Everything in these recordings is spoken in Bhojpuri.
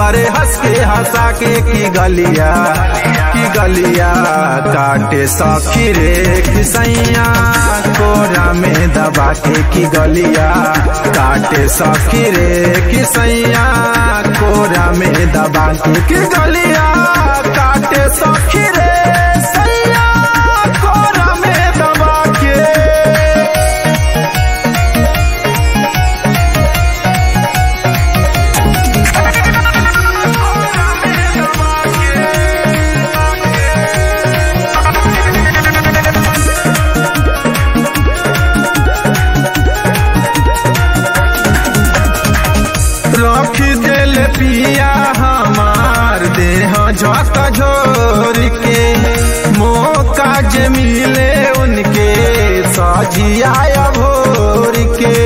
करे हंस के हंसा के की गलिया की गलिया काटे सखी रे किसैया कोरा में दबा के की गलिया काटे सखी रे किसैया कोरा में दबा के की गलिया काटे सखी रे सैया कोरा में दबा के रख दिल पिया हमार देह झक झोर के मौका जे मिले उनके सजिया भोर के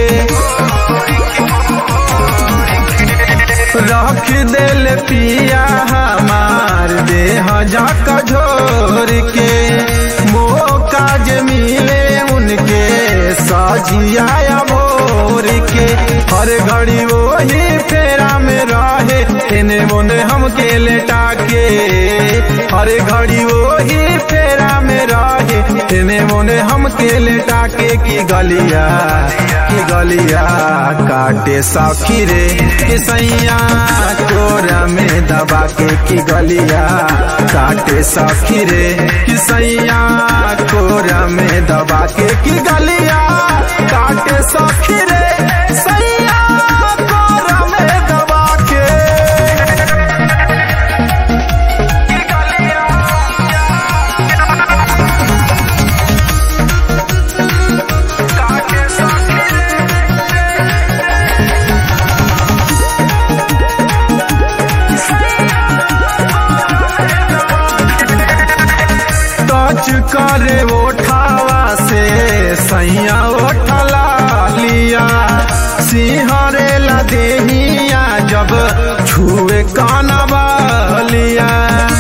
रख दिल पिया हमार देह झक झोर के मौका जे मिले उनके सजिया भोर के हर घड़ी वही फेरा में रहे इन्हें मोने हमके लेटा के हर घड़ी वही फेरा में रहे इन्हें मोने हमके लेटा के की गलिया की गलिया काटे सखी रे किसैया कोरा में दबा के की गलिया काटे सखी रे किसैया कोरा में दबा के की गलिया काटे सखी रे सैया कोरा में दबा के की गलिया काटे सखी टच करे ओठावा से सैया ओठला लिया सिंहरे ला देहिया जब छुए कानवा लिया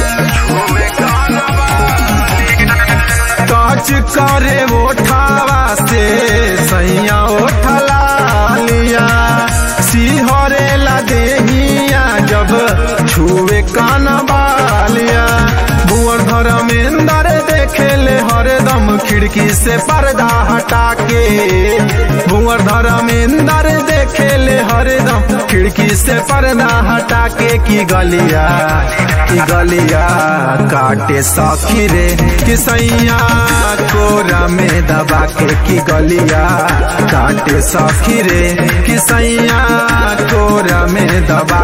टच करे ओठावा से सैया ओठला लिया सिंहरे ला देहिया जब छुए कानवा लिया भुवर धर्मेंद्र देखे ले हरदम खिड़की से पर्दा हटा के भुवर धर्मेंद्र देखे ले हरदम खिड़की से पर्दा हटा के की गलिया की गलिया काटे सखी रे किसैया कोरा में दबा के की गलिया काटे सखी रे किसैया कोरा में दबा